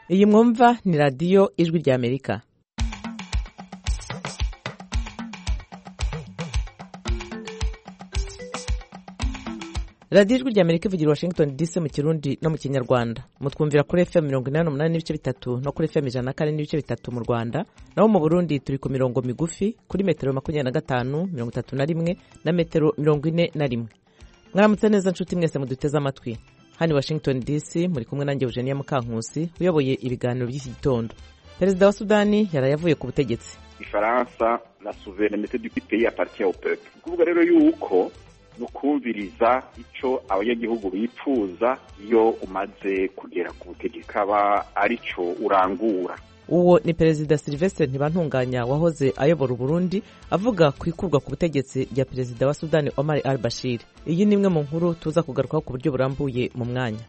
iyi mwumva ni radiyo ijwi ry'amerika radiyo ijwi ry'amerika ivugira washington dc mu kirundi no mu kinyarwanda mutwumvira kuri fm mirongo inani n'umunani n'ibice bitatu no kuri fm ijana na kane n'ibice bitatu mu rwanda naho mu burundi turi ku mirongo migufi kuri metero makumyabiri na gatanu mirongo itatu na rimwe na metero mirongo ine na rimwe mwaramutse neza nshuti mwese muduteze amatwi hano washington dc muri kumwe nanjye eugenia mukankusi uyoboye ibiganiro by'iki gitondo perezida wa sudani yaraye avuye ku butegetsi ifaransa la souveraineté du pays appartient au peuple kuvuga rero yuko ni ukumviriza icyo abanyagihugu bipfuza iyo umaze kugera ku butegetsi kaba aricyo urangura uwo ni perezida silvestre ntibantunganya wahoze ayobora uburundi avuga ku ikurwa ku butegetsi rya perezida wa sudani omar al bashir iyi ni imwe mu nkuru tuza kugarukaho ku buryo burambuye mu mwanya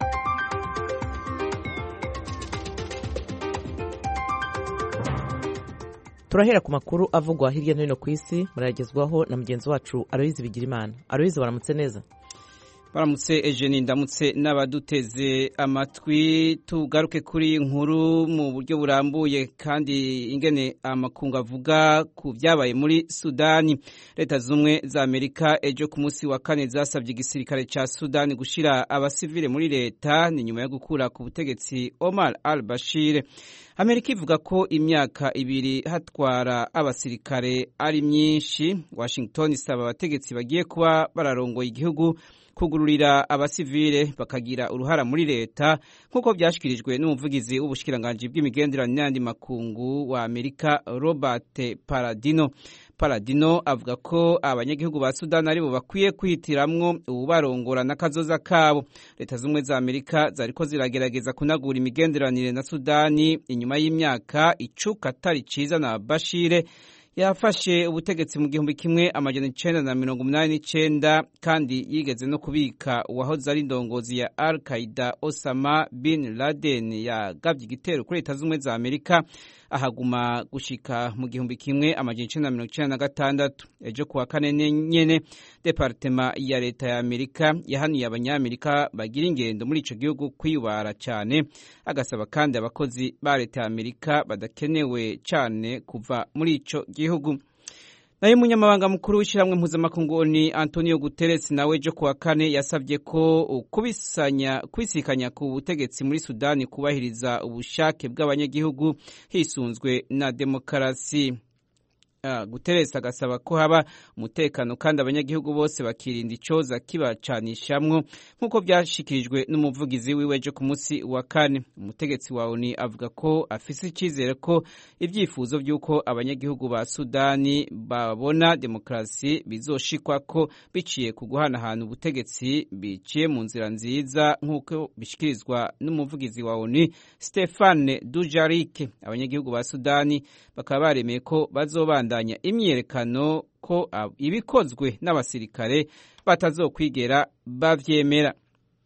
turahera ku makuru avugwa hirya no hino ku isi murayagezwaho na mugenzi wacu aroyizi bigirimana aroyizi baramutse neza baramutse ejeni ndamutse n'abaduteze amatwi tugaruke kuri nkuru mu buryo burambuye kandi ingene amakungu avuga ku byabaye muri sudani leta z'ubumwe za amerika ejo ku munsi wa kane zasabye igisirikare cya sudani gushyira abasivile muri leta ni nyuma yo gukura ku butegetsi omar al bashir amerika ivuga ko imyaka ibiri hatwara abasirikare ari myinshi washington isaba abategetsi bagiye kuba bararongoye igihugu kugururira abasivile bakagira uruhara muri leta nk'uko byashyikirijwe n'umuvugizi w'ubushikiranganji bw'imigenderanire n'andi makungu wa amerika robert paradino paradino avuga ko abanyagihugu ba sudani aribo bakwiye kwihitiramwo ububarongora n'akazoza kabo leta z'ubumwe za amerika zariko ziragerageza kunagura imigenderanire na sudani inyuma y'imyaka icuka atari ciza na bashire yafashe ubutegetsi mu gihumbi kimwe amajana icenda na mirongo umunani n'icenda kandi yigeze no kubika uwahoze ari indongozi ya al qaida osama bin laden yagavye igitero kuri leta z'ubumwe za amerika ahaguma gushika mu gihumbi kimwe amajana icenda na mirongo icenda na gatandatu ejo kuwa kane nyene departema ya leta ya amerika yahanuye abanyamerika bagira ingendo muri ico gihugu kwiyubara cane agasaba kandi abakozi ba leta ya amerika badakenewe cane kuva muri ico gihugu nayo umunyamabanga mukuru w'ishyirahamwe mpuzamakungu ni antonio guterres nawe ejo kuwa kane yasabye ko kubisikanya ku butegetsi muri sudani kubahiriza ubushake bw'abanyagihugu hisunzwe na demokarasi uh, guterres agasaba ko haba umutekano kandi abanyagihugu bose bakirinda icoza kibacanishamwo nk'uko byashikirijwe n'umuvugizi wiwe ejo ku munsi wa kane umutegetsi wa oni avuga ko afise icyizere ko ibyifuzo by'uko abanyagihugu ba sudani babona demokarasi bizoshikwa ko biciye ku guhanahana ubutegetsi biciye mu nzira nziza nk'uko bishikirizwa n'umuvugizi wa oni stefane dujarike abanyagihugu ba sudani bakaba baremeye ko bazobandanya imyiyerekano ko ibikozwe n'abasirikare batazokwigera bavyemera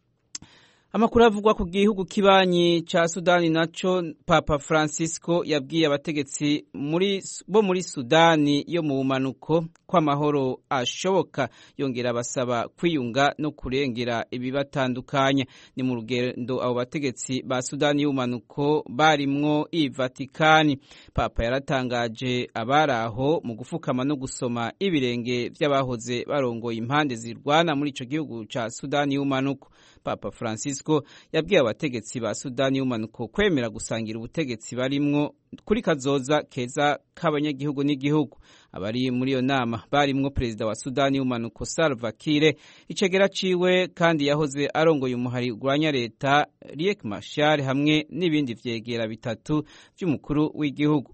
amakuru avugwa ku gihugu kibanyi ca sudani naco papa francisco yabwiye abategetsi muri, bo muri sudani yo mu bumanuko ko amahoro ashoboka yongera basaba kwiyunga no kurengera ibibatandukanya ni mu rugendo abo bategetsi ba sudani y'ubumanuko barimwo i vatikani papa yaratangaje abari aho mu gufukama no gusoma ibirenge vy'abahoze barongoye impande zirwana muri ico gihugu ca sudani y'ubumanuko papa francisco yabwiye abategetsi ba sudani y'umanuko kwemera gusangira ubutegetsi barimwo kuri kazoza keza k'abanyagihugu n'igihugu abari muri iyo nama barimwo perezida wa sudani y'umanuko salva kiir icegera ciwe kandi yahoze arongoye umuhari urwanya leta riek mashar hamwe n'ibindi vyegera bitatu vy'umukuru w'igihugu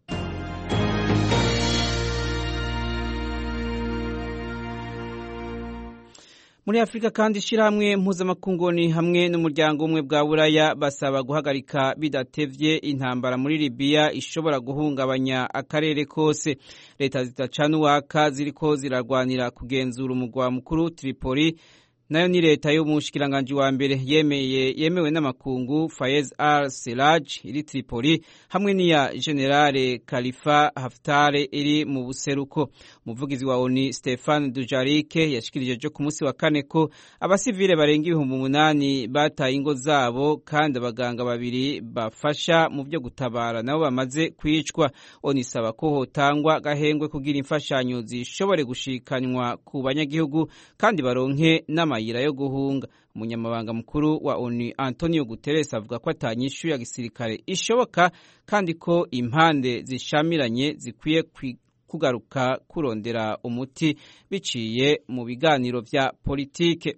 muri afurika kandi ishyirahamwe mpuzamakunguni hamwe n'umuryango umwe bwa buraya basaba guhagarika bidatevye intambara muri libiya ishobora guhungabanya akarere kose leta zitacana uwaka ziriko zirarwanira kugenzura umugwa mukuru tripoli nayo ni leta y'umushikiranganji wa mbere yemeye yemewe n'amakungu Fayez al Seraj iri Tripoli hamwe n'iya Generale Khalifa Haftar iri mu buseruko umuvugizi wa ONU Stefan Dujarric yashikirije jo ku munsi wa kane ko abasivile barenga ibihumbi umunani bataye ingo zabo kandi abaganga babiri bafasha mu byo gutabara nabo bamaze kwicwa ONU isaba ko hotangwa gahengwe kugira imfashanyo zishobore gushikanywa ku banyagihugu kandi baronke n'amayira yo guhunga umunyamabanga mukuru wa ONU Antonio Guterres avuga ko atanyishu ya gisirikare ishoboka kandi ko impande zishamiranye zikwiye kugaruka kurondera umuti biciye mu biganiro vya politike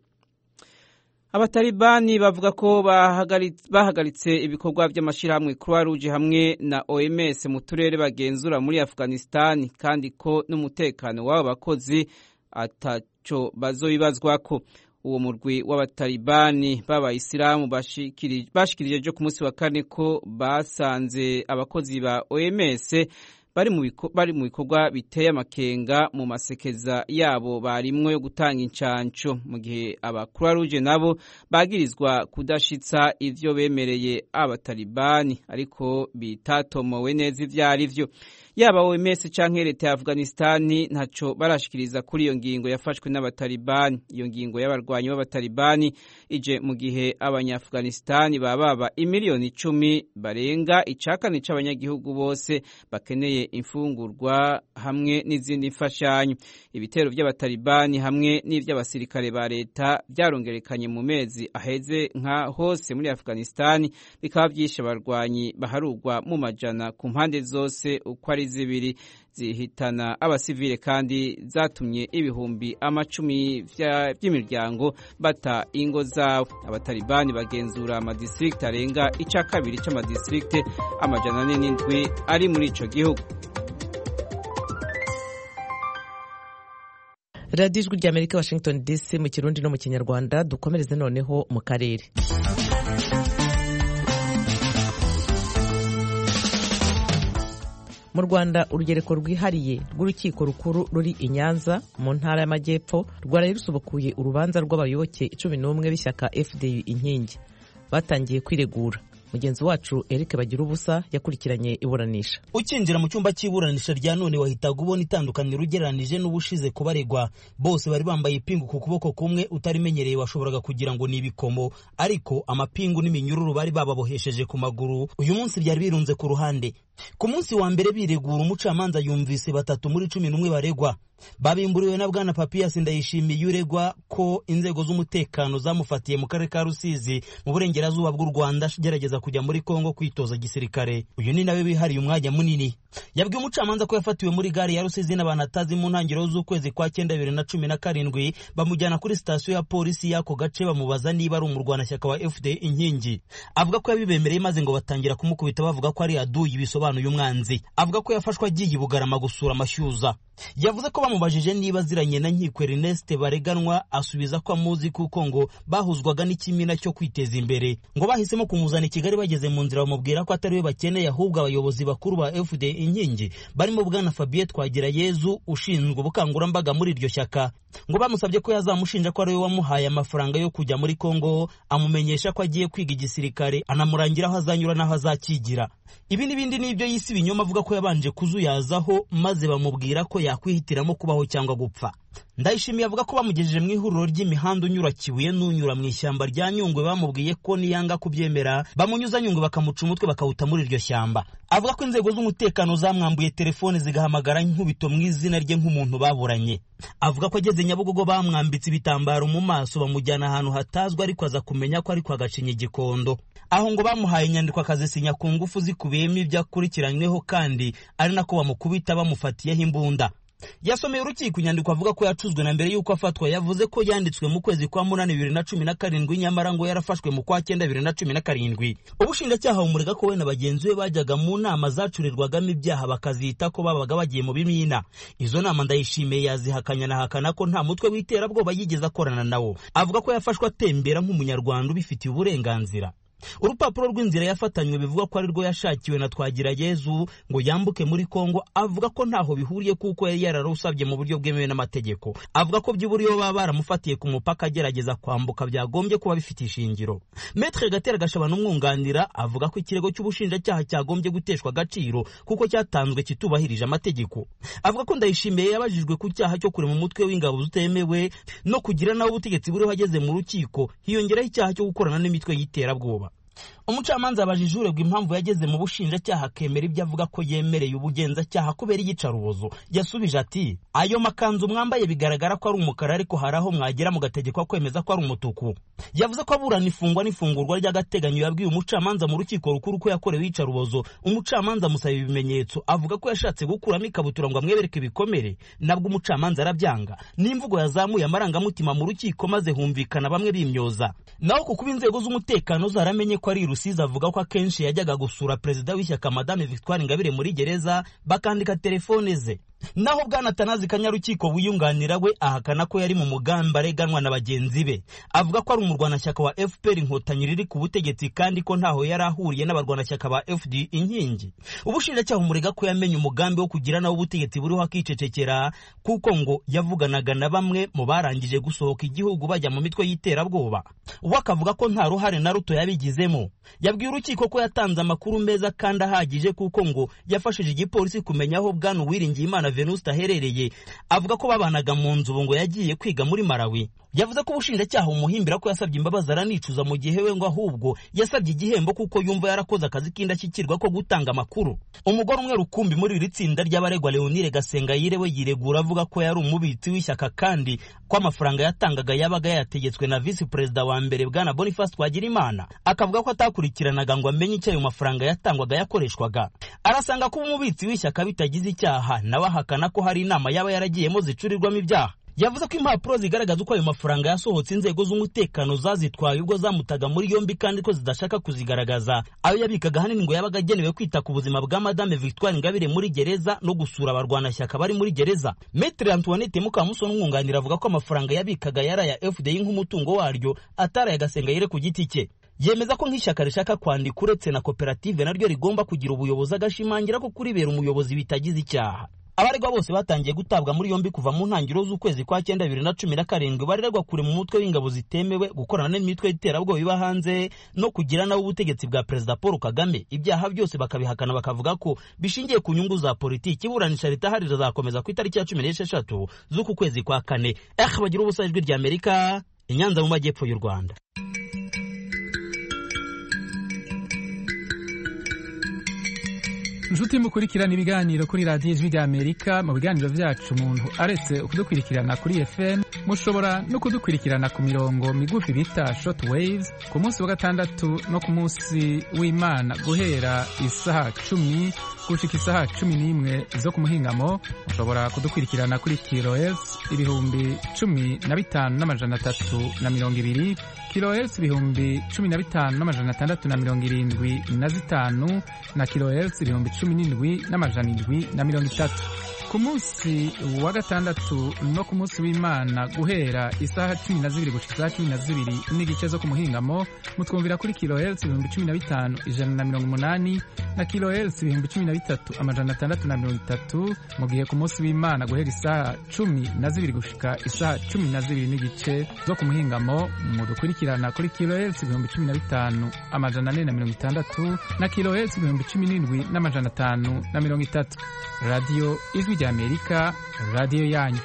abatalibani bavuga ko bahagaritse ibikorwa by'amashyirahamwe Croix Rouge hamwe na OMS mu turere bagenzura muri Afghanistan kandi ko n'umutekano w'abo bakozi ataco bazoibazwako uwo murwi w'abatalibani b'abayisilamu bashikirije jo ku munsi wa kane ko basanze abakozi ba OMS bari mu bikorwa biteye amakenga mu masekeza yabo barimwo yo gutanga incanco mu gihe aba Croix Rouge nabo bagirizwa kudashitsa ivyo bemereye abatalibani ariko bitatomowe neza ivyo ari vyo yaba OMS canke leta ya Afghanistan ntaco barashikiriza kuri iyo ngingo yafashwe n'abatalibani iyo ngingo y'abarwanyi b'abatalibani ije mu gihe abanyafghanistan bababa imiliyoni icumi barenga icakane c'abanyagihugu bose bakeneye imfungurwa hamwe n'izindi mfashanyo ibitero by'abatalibani hamwe n'ivy'abasirikare ba leta byarongerekanye mu mezi aheze nka hose muri Afghanistan bikaba vyishe abarwanyi baharugwa mu majana ku mpande zose uko ari zibiri zihitana abasivile kandi zatumye ibihumbi amacumi by'imiryango bata ingo zabo abatalibani bagenzura amadistrict arenga ica kabiri c'amadistrict amajana ane n'indwi ari muri ico gihugu radiyo ijwi rya amerika washington dc mu kirundi no mu kinyarwanda dukomereze noneho mu karere mu rwanda urugereko rwihariye rw'urukiko rukuru ruri i nyanza mu ntara y'amajyepfo rwaraye rusubukuye urubanza rw'abayoboke cumi n'umwe b'ishyaka fdu inkingi batangiye kwiregura mugenzi wacu eric bagira ubusa yakurikiranye iburanisha ukinjira mu cyumba cy'iburanisha rya none wahitaga ubona itandukaniro ugereranije n'ubushize kubaregwa bose bari bambaye ipingu ku kuboko kumwe utarimenyereye washoboraga kugira ngo ni ibikomo ariko amapingu n'iminyururu bari bababohesheje ku maguru uyu munsi byari birunze ku ruhande ku munsi wa mbere biregura umucamanza yumvise batatu muri cumi n'umwe baregwa babimburiwe na bwana papiyasi ndayishimiye uregwa ko inzego z'umutekano zamufatiye mu karere ka rusizi mu burengerazuba bw'u rwanda agerageza kujya muri kongo kwitoza gisirikare uyu ni nawe wihariye umwanya munini yabwiye umucamanza ko yafatiwe muri gare ya rusizi n'abantu atazi mu ntangiriro z'ukwezi kwa cyenda bibiri na cumi na karindwi bamujyana kuri sitasiyo ya polisi y'ako gace bamubaza niba ari umurwanashyaka wa fda inkingi avuga ko yabibemereye maze ngo batangira kumukubita bavuga ko ari aduyi bisobanuye umwanzi avuga ko yafashwe agiye i bugarama gusura amashyuza yavuze ko bamubajije niba aziranye na nkiko Ernest bareganwa asubiza ko amuzi kuko ngo bahuzwaga n'ikimina cyo kwiteza imbere ngo bahisemo kumuzana i Kigali bageze mu nzira bamubwira ko atari we bakeneye ahubwo abayobozi bakuru ba FD inkingi barimo bwana Fabien Twagirayezu ushinzwe ubukangurambaga muri iryo shyaka ngo bamusabye ko yazamushinja ko ari we wamuhaye amafaranga yo kujya muri Kongo amumenyesha ko agiye kwiga igisirikare anamurangira aho azanyura n'aho azakigira ibi n'ibindi ni ibyo yise ibinyoma avuga ko yabanje kuzuyazaho maze bamubwira ko yakwihitiramo kubaho cyangwa gupfa ndayishimiye avuga ko bamugejeje mu ihuriro ry'imihanda unyura kibuye n'unyura mu ishyamba rya nyungwe bamubwiye ko niyanga kubyemera bamunyuza nyungwe bakamuca umutwe bakawuta muri iryo shyamba avuga ko inzego z'umutekano zamwambuye telefone zigahamagara nkubito mu izina rye nk'umuntu baburanye avuga ko ageze nyabugogo bamwambitse ibitambaro mu maso bamujyana ahantu hatazwi ariko aza kumenya ko ari kwa gacinya igikondo aho ngo bamuhaye inyandiko akazisinya ku ngufu zikubiyemo ibyo akurikiranyweho kandi ari nako bamukubita bamufatiyeho imbunda yasomeye urukiko inyandiko avuga ko yacuzwe na mbere y'uko afatwa yavuze ko yanditswe mu kwezi kwa munani bibiri na cumi na karindwi nyamara ngo yarafashwe mu kwa cyenda bibiri na cumi na karindwi ubushinjacyaha bumurega ko we na bagenzi be bajyaga mu nama zacurirwagamo ibyaha bakazita ko babaga bagiye mu bimina izo nama ndayishimiye yazihakanya nahakana ko nta mutwe w'iterabwoba yigeze akorana nawo avuga ko yafashwe atembera nk'umunyarwanda ubifitiye uburenganzira urupapuro rw'inzira yafatanywe bivuga ko ari rwo yashakiwe na twagirayezu ngo yambuke muri kongo avuga ko ntaho bihuriye kuko yari yararusabye mu buryo bwemewe n'amategeko avuga ko by'uburi iyo baba baramufatiye ku mupaka agerageza kwambuka byagombye kuba bifite ishingiro metre gatera gashabana umwunganira avuga ko ikirego cy'ubushinjacyaha cyagombye guteshwa agaciro kuko cyatanzwe kitubahirije amategeko avuga ko ndayishimiye yabajijwe ku cyaha cyo kurema umutwe w'ingabo zutemewe no kugira nawe ubutegetsi buriho ageze mu rukiko hiyongeraho icyaha cyo gukorana n'imitwe y'iterabwoba umucamanza yabajije uregwa impamvu yageze mu bushinjacyaha akemera ibyo avuga ko yemereye ubugenzacyaha kubera iyicarubozo yasubije ati ayo makanzu mwambaye bigaragara ko ari umukara ariko hari aho mwagera mugategekwa kwemeza ko ari umutuku yavuze ko aburana ifungwa n'ifungurwa ry'agateganyo yabwiye umucamanza mu rukiko rukuru ko yakorewe iyicarubozo umucamanza amusaba ibimenyetso avuga ko yashatse gukuramo ikabutura ngo amwebereke ibikomere nabwo umucamanza arabyanga n'imvugo yazamuye amarangamutima mu rukiko maze humvikana bamwe bimyoza naho ku kuba inzego z'umutekano zaramenye ko ari rusizi avuga ko akenshi yajyaga gusura perezida w'ishyaka madame victoire ingabire muri gereza bakandika telefone ze naho bwana tanazi kanyarukiko wiyunganira we ahakana ko yari mu mugambi areganwa na bagenzi be avuga ko ari umurwanashyaka wa fpr inkotanyi riri ku butegetsi kandi ko ntaho yari ahuriye n'abarwanashyaka ba fd inkingi ubushinjacyaha umurega ko yamenye umugambi wo kugira nawe ubutegetsi buriho akicecekera kuko ngo yavuganaga na bamwe mu barangije gusohoka igihugu bajya mu mitwe y'iterabwoba we akavuga ko nta ruhare na ruto yabigizemo yabwiye urukiko ko yatanze amakuru meza kandi ahagije kuko ngo yafashije igipolisi kumenya aho bwana uwiringiye imana venuste aherereye avuga ko babanaga mu nzu ubu ngo yagiye kwiga muri malawi yavuze ko ubushinjacyaha bumuhimbira ko yasabye imbabazi aranicuza mu gihe we ngo ahubwo yasabye igihembo kuko yumva yarakoze akazi k'indashyikirwa ko gutanga amakuru umugore umwe rukumbi muri iri tsinda ry'abaregwa leonire gasengayire we yiregura avuga ko yari umubitsi w'ishyaka kandi ko amafaranga yatangaga yabaga yayategetswe na visi perezida wa mbere bwana boniface twagirimana akavuga ko atakurikiranaga ngo amenye icyo ayo mafaranga yatangwaga yakoreshwaga arasanga kuba umubitsi w'ishyaka bitagize icyaha nawe ahakana ko hari inama yaba yaragiyemo zicurirwamo ibyaha yavuze ko impapuro zigaragaza uko ayo mafaranga yasohotse inzego z'umutekano zazitwaye ubwo zamutaga muri yombi kandi ko zidashaka kuzigaragaza ayo yabikaga ahanini ngo yabaga agenewe kwita ku buzima bwa madame victoire ingabire muri gereza no gusura abarwanashyaka bari muri gereza metre antoinette mukamusoni umwunganira avuga ko amafaranga yabikaga yari aya fdi nk'umutungo waryo atari aya gasengayire ku giti cye yemeza ko nk'ishyaka rishaka kwandika uretse na koperative naryo rigomba kugira ubuyobozi agashimangira ko kuribera umuyobozi bitagize icyaha abaregwa bose batangiye gutabwa muri yombi kuva mu ntangiriro z'ukwezi kwa cyenda bibiri na cumi na karindwi baregwa kure mu mutwe w'ingabo zitemewe gukorana n'imitwe y'iterabwoba iba hanze no kugira nabo ubutegetsi bwa perezida paul kagame ibyaha byose bakabihakana bakavuga ko bishingiye ku nyungu za politiki iburanisha ritahari rizakomeza ku itariki ya cumi n'esheshatu z'uku kwezi kwa kane eh bagira ubusa ijwi rya amerika inyanza mu majyepfo y'u rwanda inshuti mukurikirana ibiganiro kuri radiyo ijwi rya amerika mu biganiro byacu umuntu aretse kudukurikirana kuri fm mushobora no kudukurikirana ku mirongo migufi bita short waves ku munsi wa gatandatu no ku munsi w'imana guhera isaha cumi gushika isaha cumi n'imwe zo ku muhingamo mushobora kudukurikirana kuri kilohertz ibihumbi cumi na bitanu n'amajana atatu na mirongo ibiri kilohertz ibihumbi cumi na bitanu n'amajana atandatu na mirongo irindwi na zitanu na kilohertz ibihumbi cumi n'indwi n'amajana indwi na mirongo itatu ku munsi wa gatandatu no ku munsi w'imana guhera isaha cumi na zibiri gushika isaha cumi na zibiri n'igice zo ku muhingamo mutwumvira kuri kilohertz ibihumbi cumi na bitanu ijana na mirongo umunani na kilohertz ibihumbi cumi na bitatu amajana atandatu na mirongo itatu mu gihe ku munsi w'imana guhera isaha cumi na zibiri gushika isaha cumi na zibiri n'igice zo ku muhingamo mudukurikirana kuri kilohertz ibihumbi cumi na bitanu amajana ane na mirongo itandatu na kilohertz ibihumbi cumi n'indwi n'amajana atanu na mirongo itatu radiyo ijwi rya amerika radiyo yanyu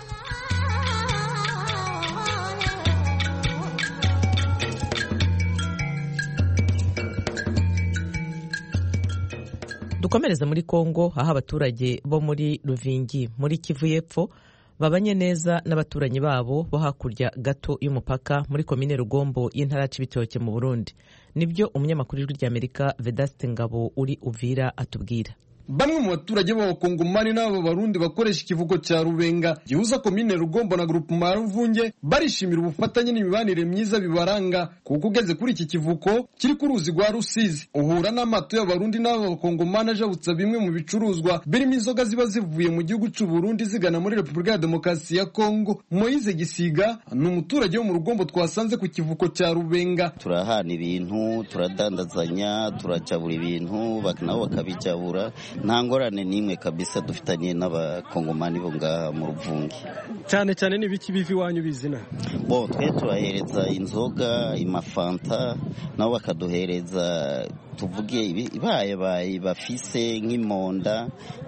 dukomereze muri kongo aho abaturage bo muri ruvingi muri kivu y'epfo babanye neza n'abaturanyi babo bo hakurya gato y'umupaka muri komine rugombo y'intara y'ibitoke mu burundi nibyo umunyamakuru w'ijwi ry'amerika vedaste ngabo uri uvira atubwira bamwe mu baturage b'abakongomani n'aba barundi bakoresha ikivugo cya rubenga gihuza komine rugombo na grupema ruvunge barishimira ubufatanye n'imibanire myiza bibaranga kuko ugeze kuri iki kivuko kiri ku ruzi rwa rusizi uhura n'amato y'abarundi n'aba bakongomani ajabutsa bimwe mu bicuruzwa birimo inzoga ziba zivuye mu gihugu cy'u Burundi zigana muri repubulika ya demokarasi ya kongo moyize gisiga ni umuturage wo mu rugombo twasanze ku kivuko cya rubenga turahana ibintu turadandazanya turajabura ibintu nabo bakabijabura nta ngorane n'imwe kabisa dufitanye n'abakongomani bo ngaha mu ruvungi cyane cyane n'ibiki biva iwanyu bizina bo twe turahereza inzoga imafanta nabo bakaduhereza tuvuge ibayabaye bafise nk'imonda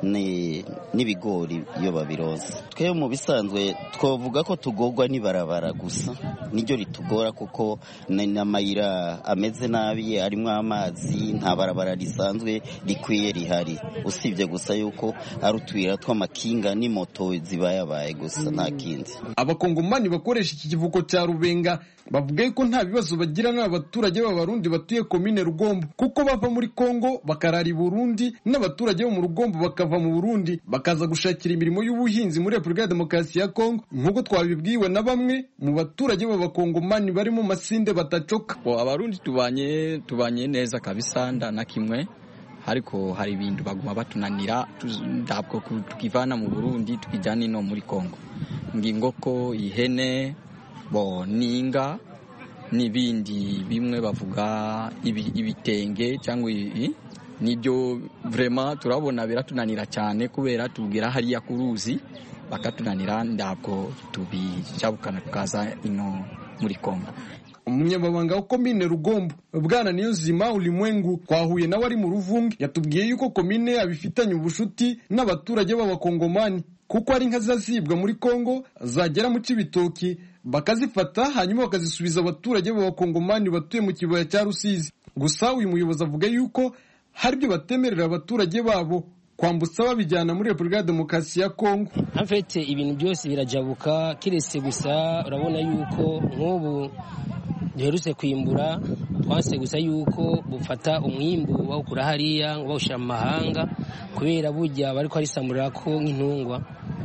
n'ibigori iyo babiroza twe mu bisanzwe twavuga ko tugorwa n'ibarabara gusa niryo ritugora kuko n'amayira ameze nabi arimo amazi nta barabara risanzwe rikwiye rihari usibye gusa yuko ari utuyira tw'amakinga n'imoto zibayabaye gusa nta kindi abakongomani bakoresha iki kivuko cya rubenga bavuga ko nta bibazo bagira n'abaturage b'abarundi batuye komine rugombo kuko bava muri kongo bakarara i burundi n'abaturage bo mu rugombo bakava mu burundi bakaza gushakira imirimo y'ubuhinzi muri repubulika ya demokarasi ya kongo nk'uko twabibwiwe na bamwe mu baturage b'abakongomani bari mu masinde batacoka abarundi tubanye tubanye neza kabisa na kimwe ariko hari ibintu baguma batunanira ntabwo tukivana mu burundi tukijyana ino muri kongo ngingoko ihene bo ninga n'ibindi bimwe bavuga ibitenge cyangwa nibyo vrema turabona biratunanira cyane kubera tubwira hariya ku ruzi bakatunanira ntabwo tubijabukana tukaza ino muri kongo umunyamabanga wa komine rugombo bwana niyonzima ulimwengu twahuye nawe ari mu ruvunge yatubwiye yuko komine abifitanye ubushuti n'abaturage b'abakongomani kuko ari inka zazibwa muri kongo zagera mu cibitoki bakazifata hanyuma bakazisubiza abaturage b'abakongomani batuye mu kibaya cya rusizi gusa uyu muyobozi avuga yuko hari ibyo batemerera abaturage babo kwambutsa babijyana muri repubulika ya demokarasi ya kongo afite ibintu byose birajabuka kiretse gusa urabona yuko nk'ubu duherutse kwimbura twanse gusa yuko bufata umwimbu bawukura hariya bawushyira mu mahanga kubera burya bari kwarisamurira ko nk'intungwa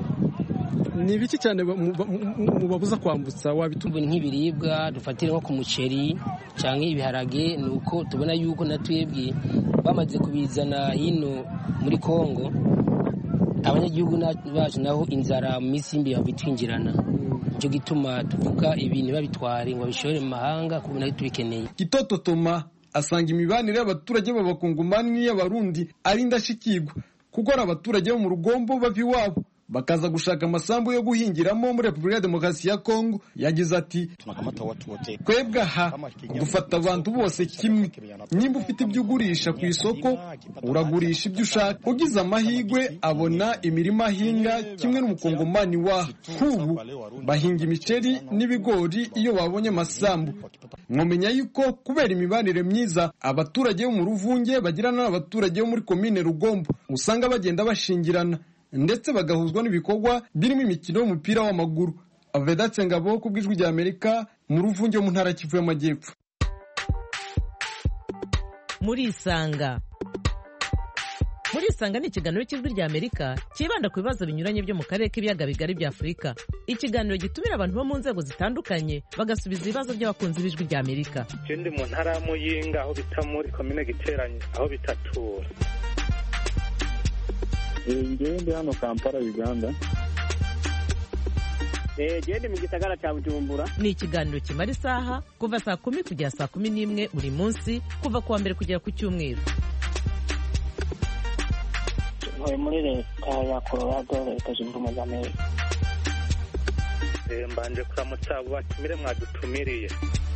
ni ibiki cyane mubabuza kwambutsa wabituma nk'ibiribwa dufatira nko ku muceri cyangwa ibiharage ni uko tubona yuko na twebwe bamaze kubizana hino muri kongo abanyagihugu bacu naho inzara mu minsi y'imbere babitwinjirana nicyo gituma tuvuga ibintu babitware ngo babishore mu mahanga kuko nayo tubikeneye gitoto toma asanga imibanire y'abaturage b'abakongomani n'iy'abarundi ari indashyikirwa kuko ari abaturage bo mu rugombo bava iwabo bakaza gushaka amasambu yo guhingiramo muri repubulika ya demokarasi ya kongo yagize ati twebwe aha dufata abantu bose kimwe nimba ufite ibyo ugurisha ku isoko uragurisha ibyo ushaka ugize amahirwe abona imirima ahinga kimwe n'umukongomani waha nk'ubu bahinga imiceri n'ibigori iyo babonye amasambu mwamenya yuko kubera imibanire myiza abaturage bo mu ruvunge bagirana n'abaturage bo muri komine rugombo usanga bagenda bashingirana ndetse bagahuzwa n'ibikorwa birimo imikino y'umupira w'amaguru avedatse ngabo ku bw'ijwi rya amerika mu ruvunge mu ntara kivu y'amajyepfo murisanga murisanga ni ikiganiro cy'ijwi rya amerika cyibanda ku bibazo binyuranye byo mu karere k'ibiyaga bigari bya afurika ikiganiro gitumira abantu bo mu nzego zitandukanye bagasubiza ibibazo by'abakunzi b'ijwi rya amerika ikindi mu ntara ya muyinga aho bita muri komine giteranye aho bitatura ngewe ndi hano kampala uganda gende mu gisagara cya bujumbura ni ikiganiro kimara isaha kuva saa kumi kugera saa kumi n'imwe buri munsi kuva ku wa mbere kugera ku cyumweru ntuye muri leta ya colorado leta zunze ubumwe za amerika mbanje kuramutsa abo batumire mwadutumiriye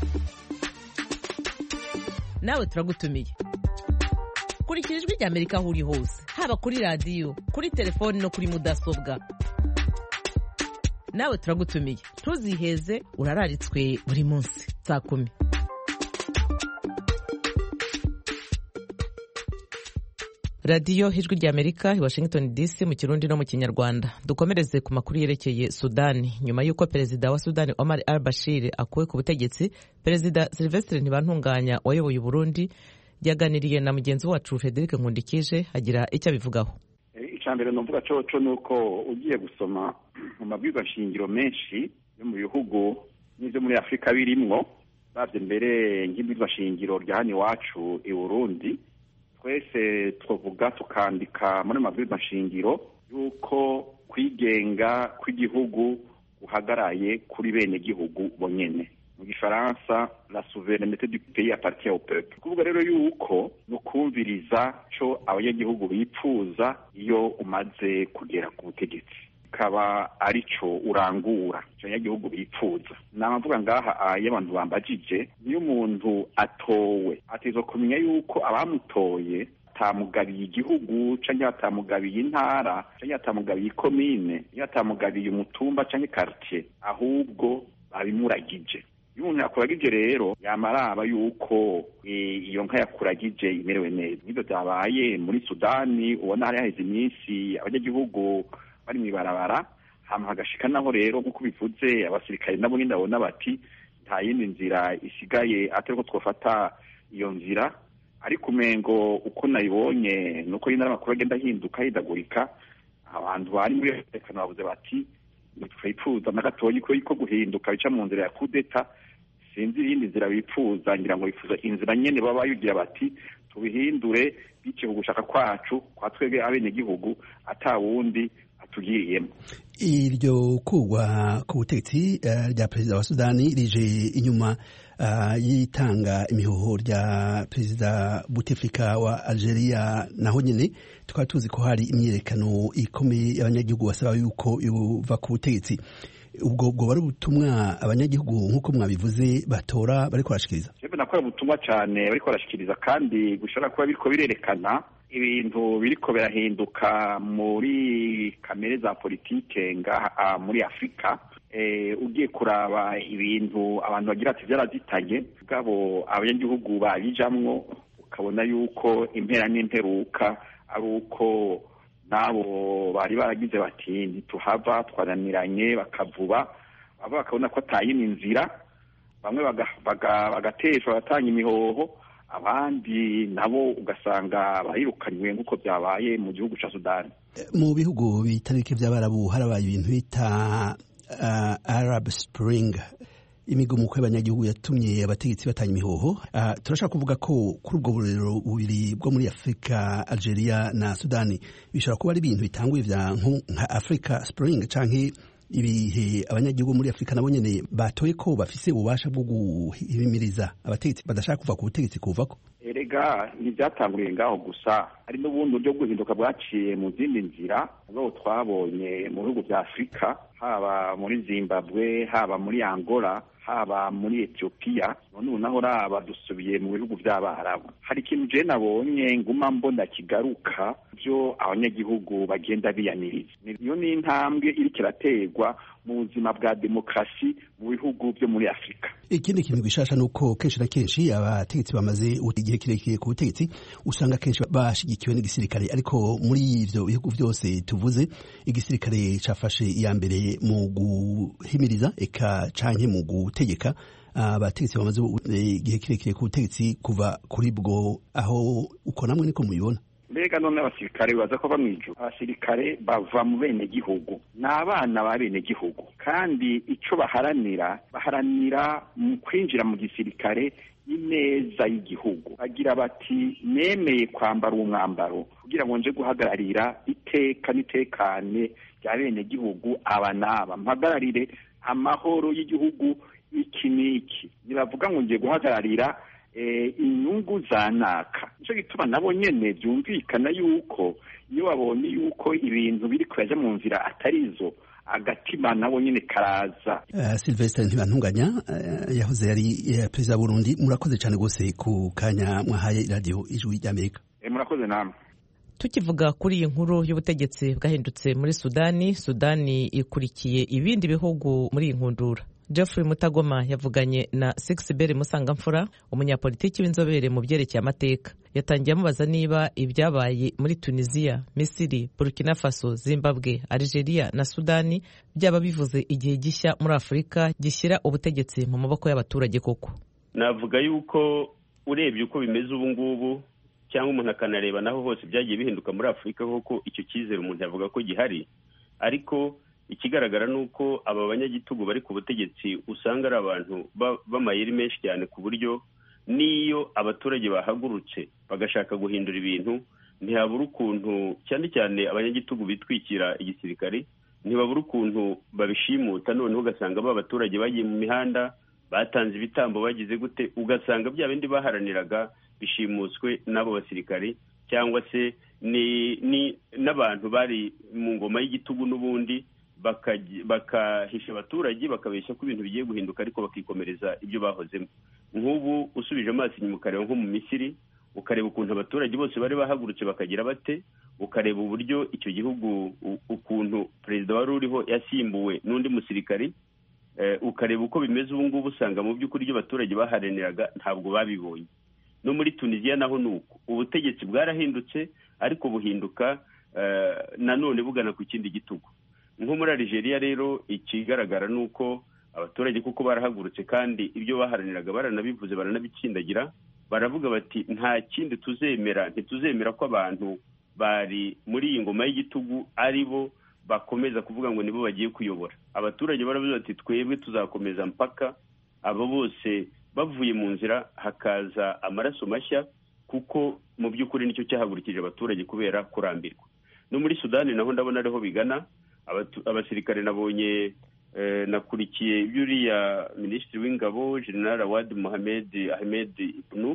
nawe turagutumiye kurikira ijwi rya amerika aho uri hose haba kuri radiyo kuri telefoni no kuri mudasobwa nawe turagutumiye ntuziheze urararitswe buri munsi saa kumi radiyo ijwi rya amerika i washington dc mu kirundi no mu kinyarwanda dukomereze ku makuru yerekeye sudani nyuma y'uko perezida wa sudani omar al bashir akuwe ku butegetsi perezida silvestre ntibantunganya wayoboye uburundi yaganiriye na mugenzi wacu frederic nkundikije agira icyo abivugaho icya mbere numvuga coco ni uko ugiye gusoma mu mabwirwa shingiro menshi yo mu bihugu n'ibyo muri afurika birimwo babye mbere nk'ibwirwa shingiro rya hano iwacu i burundi twese twavuga tukandika muri mabwirwa shingiro y'uko kwigenga kw'igihugu guhagaraye kuri bene gihugu bonyene mu gifaransa la souveraineté du pays appartient au peuple kuvuga rero yuko ni ukumviriza co abanyagihugu bipfuza iyo umaze kugera ku butegetsi kaba ari co urangura ico abanyagihugu bipfuza namavuga ngaha iyo abantu bambajije niyo umuntu atowe ategerezwa kumenya yuko abamutoye atamugabiye igihugu canke atamugabiye intara canke atamugabiye ikomine iyo atamugabiye umutumba canke quartier ahubwo babimuragije iyo umuntu yakuragije rero yamaraba yuko iyo nka yakuragije imerewe neza nibyo byabaye muri sudani ubona hari haheze iminsi abanyagihugu bari mu ibarabara hama hagashika naho rero nk'uko bivuze abasirikare nabo nyine babona bati nta yindi nzira isigaye atari ko twafata iyo nzira ariko umengo uko nayibonye nuko nyine amakuru agenda ahinduka ahindagurika abantu bari muri umutekano bavuze bati ntitwifuza na gatoya ko guhinduka bica mu nzira ya kudeta sinzi iyindi nzira bifuza ngira ngo bifuza inzira nyene baba bayugira bati tubihindure biciye ku gushaka kwacu kwa twebwe abenegihugu ata wundi atugiriyemo iryo kugwa ku butegetsi rya perezida wa sudani rije inyuma yitanga imihoho rya perezida buteflika wa algeria naho nyine tukaba tuzi ko hari imyiyerekano ikomeye y'abanyagihugu basaba yuko yuva ku butegetsi ubwo bwo bari ubutumwa abanyagihugu nk'uko mwabivuze batora bariko barashikiriza jewe nakora ubutumwa cane bariko barashikiriza kandi gushobora kuba biriko birerekana ibintu biriko birahinduka muri kamere za politike ngaha muri afurika ugiye kuraba ibintu abantu bagira ati byarazitanye bwabo abanyagihugu babijamwo ukabona yuko impera n'imperuka ari uko n'abo bari baragize bati ntituhava twananiranye bakavuba baba bakabona ko atayindi nzira bamwe bagateshwa bagatanga imihoho abandi nabo ugasanga barirukanywe nk'uko byabaye mu gihugu cya sudani mu bihugu bitari bike by'abarabu harabaye ibintu bita arab spring imigumuko y'abanyagihugu yatumye abategetsi batanga imihoho turashaka kuvuga ko kuri ubwo burero bubiri bwo muri afurika algeria na sudani bishobora kuba ari ibintu bitanguye vya nka africa spring canke ibihe abanyagihugu muri afurika nabo nyene batoye ko bafise ububasha bwo guhimiriza abategetsi badashaka kuva ku butegetsi kuvako erega ntibyatanguriye ngaho gusa hari n'ubundi buryo guhinduka bwaciye mu zindi nzira ubwo twabonye mu bihugu bya afurika haba muri zimbabwe haba muri angola haba muri etiyopiya none ubu naho raba dusubiye mu bihugu by'abarabu hari ikintu je nabonye nguma mbona kigaruka byo abanyagihugu bagenda biyaniriza iyo ni intambwe iriko iraterwa mu buzima bwa demokarasi mu bihugu byo muri afurika ikindi kintu gishasha ni uko kenshi na kenshi abategetsi bamaze igihe kirekire ku butegetsi usanga kenshi bashigikiwe n'igisirikare ariko muri ivyo bihugu vyose tuvuze igisirikare cafashe iya mbere mu guhimiriza eka canke mu gutegeka abategetsi bamaze igihe kirekire ku butegetsi kuva kuri bwo aho uko namwe niko mubibona mbega none abasirikare baza ko bamwijura abasirikare bava mu bene gihugu ni abana ba bene gihugu kandi ico baharanira baharanira mu kwinjira mu gisirikare ineza y'igihugu bagira bati nemeye kwambara uwo mwambaro kugira ngo nje guhagararira iteka n'itekane rya bene gihugu aba n'aba mpagararire amahoro y'igihugu iki n'iki ntibavuga ngo ngiye guhagararira inyungu za naka nicyo gituma nabo nyene byumvikana yuko iyo babonye yuko ibintu biri kuraja mu nzira atari zo agatima nabo nyene karaza uh, Sylvestre ntibantunganya uh, yahoze yari uh, perezida wa Burundi murakoze cyane gose ku kanya mwahaye radio ijwi ry'Amerika e, murakoze namwe tukivuga kuri iyi nkuru y'ubutegetsi bwahindutse muri sudani sudani ikurikiye ibindi bihugu muri iyi nkundura Geoffrey Mutagoma yavuganye na Sixbert Musangamfura umunyapolitiki w'inzobere mu byerekeye amateka yatangiye amubaza niba ibyabaye muri Tunisia, Misiri, Burkina Faso, Zimbabwe, Algeria na Sudani byaba bivuze igihe gishya muri Afurika gishyira ubutegetsi mu maboko y'abaturage koko navuga yuko urebye uko bimeze ubu ngubu cyangwa umuntu akanareba naho hose byagiye bihinduka muri afurika kuko icyo cyizere umuntu yavuga ko gihari ariko ikigaragara ni uko aba banyagitugu bari ku butegetsi usanga ari abantu b'amayeri menshi cyane ku buryo n'iyo abaturage bahagurutse bagashaka guhindura ibintu ntihabura ukuntu cyane cyane abanyagitugu bitwikira igisirikare ntibabura ukuntu babishimuta noneho ugasanga ba baturage bagiye mu mihanda batanze ibitambo bagize gute ugasanga bya bindi baharaniraga bishimuswe n'abo basirikari cyangwa se n'abantu bari mu ngoma y'igitugu n'ubundi bakahisha abaturage bakabeshya ko ibintu bigiye guhinduka ariko bakikomereza ibyo bahozemo nk'ubu usubije amaso inyuma ukareba nko mu misiri ukareba ukuntu abaturage bose bari bahagurutse bakagira bate ukareba uburyo icyo gihugu ukuntu perezida wari uriho yasimbuwe n'undi musirikari ukareba uko bimeze ubu ngubu usanga mu by'ukuri ibyo abaturage baharaniraga ntabwo babibonye no muri tunisiya naho ni uko ubutegetsi bwarahindutse ariko buhinduka nanone bugana ku kindi gitugu nko muri Algeria rero ikigaragara ni uko abaturage kuko barahagurutse kandi ibyo baharaniraga baranabivuze baranabitsindagira baravuga bati nta kindi tuzemera ntituzemera ko abantu bari muri iyi ngoma y'igitugu ari bo bakomeza kuvuga ngo nibo bagiye kuyobora abaturage baravuze bati twebwe tuzakomeza mpaka abo bose bavuye mu nzira hakaza amaraso mashya kuko mu by'ukuri nicyo cyahagurukije abaturage kubera kurambirwa no muri sudani naho ndabona ariho bigana abasirikare nabonye nakurikiye iby'uriya minisitiri w'ingabo general awad mohamed ahmed ibnuf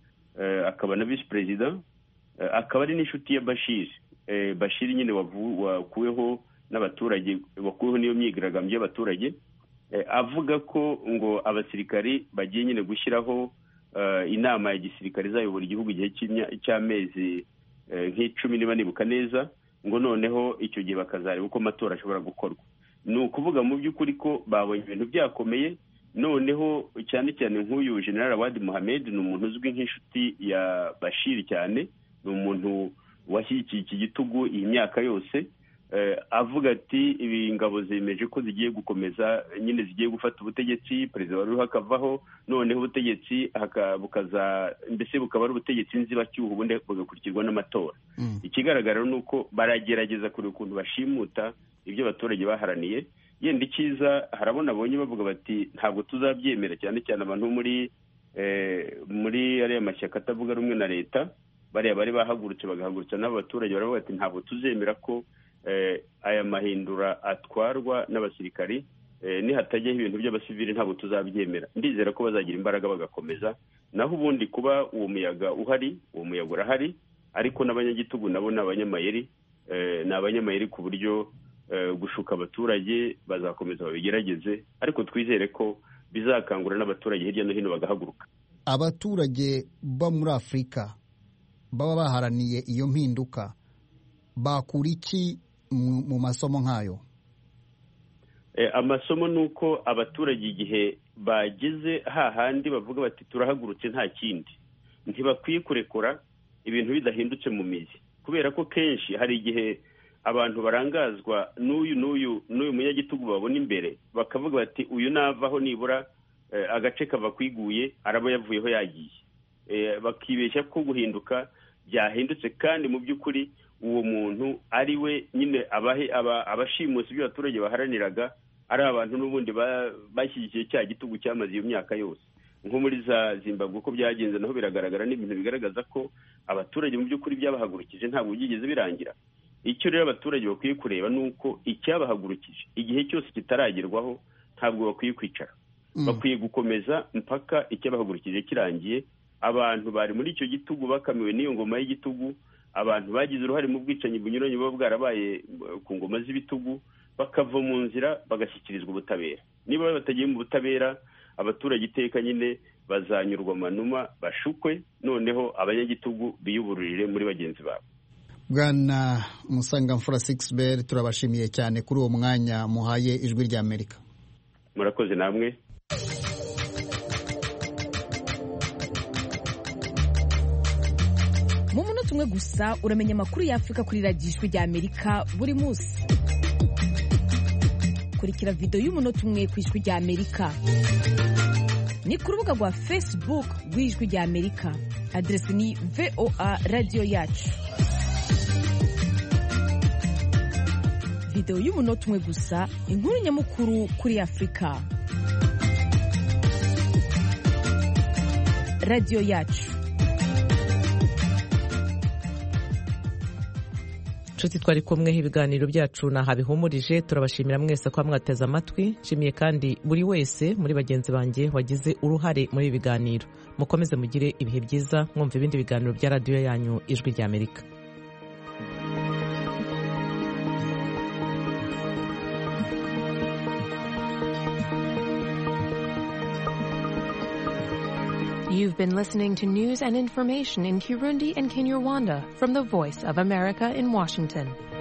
akaba na visi perezida akaba ari n'inshuti ya bashir bashir nyine wakuweho n'abaturage wakuweho n'iyo myigaragambyo y'abaturage avuga ko ngo abasirikari bagiye nyine gushyiraho inama ya gisirikare izayobora igihugu igihe cy'amezi nk'icumi niba nibuka neza ngo noneho icyo gihe bakazareba uko amatora ashobora gukorwa ni ukuvuga mu by'ukuri ko babonye ibintu byakomeye noneho cyane cyane nk'uyu general awadi muhamed ni umuntu uzwi nk'inshuti ya bashir cyane ni umuntu washyigikiye iki gitugu iyi myaka yose avuga ati ibi ngabo zemeje ko zigiye gukomeza nyine zigiye gufata ubutegetsi perezida wari uriho akavaho noneho ubutegetsi bukaza mbese bukaba ari ubutegetsi nzibacyuho ubundi bugakurikirwa n'amatora ikigaragara ni uko baragerageza kureba ukuntu bashimuta ibyo abaturage baharaniye yenda icyiza harabona abonye bavuga bati ntabwo tuzabyemera cyane cyane abantu muri muri ariya mashyaka atavuga rumwe na leta bariya bari bahagurutse bagahagurutsa n'abo baturage baravuga bati ntabwo tuzemera ko aya mahindura atwarwa n'abasirikari nihatajyaho ibintu by'abasivili ntabwo tuzabyemera ndizera ko bazagira imbaraga bagakomeza naho ubundi kuba uwo muyaga uhari uwo muyaga urahari ariko n'abanyagitugu nabo ni abanyamayeri ni abanyamayeri ku buryo gushuka abaturage bazakomeza babigerageze ariko twizere ko bizakangura n'abaturage hirya no hino bagahaguruka abaturage bo muri afurika baba baharaniye iyo mpinduka bakura iki mu masomo nk'ayo amasomo ni uko abaturage igihe bageze hahandi bavuga bati turahagurutse nta kindi ntibakwiye kurekura ibintu bidahindutse mu mizi kubera ko kenshi hari igihe abantu barangazwa n'uyu n'uyu n'uyu munyagitugu babona imbere bakavuga bati uyu navaho nibura agace kava kwiguye araba yavuyeho yagiye bakibeshya ko guhinduka byahindutse kandi mu by'ukuri uwo muntu ari we nyine abashimusi ibyo abaturage baharaniraga ari abantu n'ubundi bashyigikiye cya gitugu cyamaze iyo myaka yose nko muri za zimbabwe uko byagenze naho biragaragara n'ibintu bigaragaza ko abaturage mu by'ukuri byabahagurukije ntabwo byigeze birangira icyo rero abaturage bakwiye kureba ni uko icyabahagurukije igihe cyose kitaragerwaho ntabwo bakwiye kwicara bakwiye gukomeza mpaka icyabahagurukije kirangiye abantu bari muri icyo gitugu bakamiwe n'iyo ngoma y'igitugu abantu bagize uruhare mu bwicanyi bunyuranye buba bwarabaye ku ngoma z'ibitugu bakava mu nzira bagashyikirizwa ubutabera niba batagiye mu butabera abaturage iteka nyine bazanyurwa amanuma bashukwe noneho abanyagitugu biyubururire muri bagenzi babo bwana musangamfura sigisi turabashimiye cyane kuri uwo mwanya muhaye ijwi ry'amerika murakoze namwe mu munota umwe gusa uramenya amakuru y'afurika kuri radiyo ijwi ry'amerika buri munsi kurikira videwo y'umunota umwe ku ijwi ry'amerika ni ku rubuga rwa facebook rw'ijwi rya amerika aderesi ni voa radiyo yacu videwo y'umunota umwe gusa inkuru nyamukuru kuri afurika radiyo yacu inshuti twari kumwe ibiganiro byacu naha bihumurije turabashimira mwese ko mwateze amatwi nshimiye kandi buri wese muri bagenzi banjye wagize uruhare muri ibi biganiro mukomeze mugire ibihe byiza mwumva ibindi biganiro bya radiyo yanyu ijwi rya amerika You've been listening to news and information in Kirundi and Kinyarwanda from the Voice of America in Washington.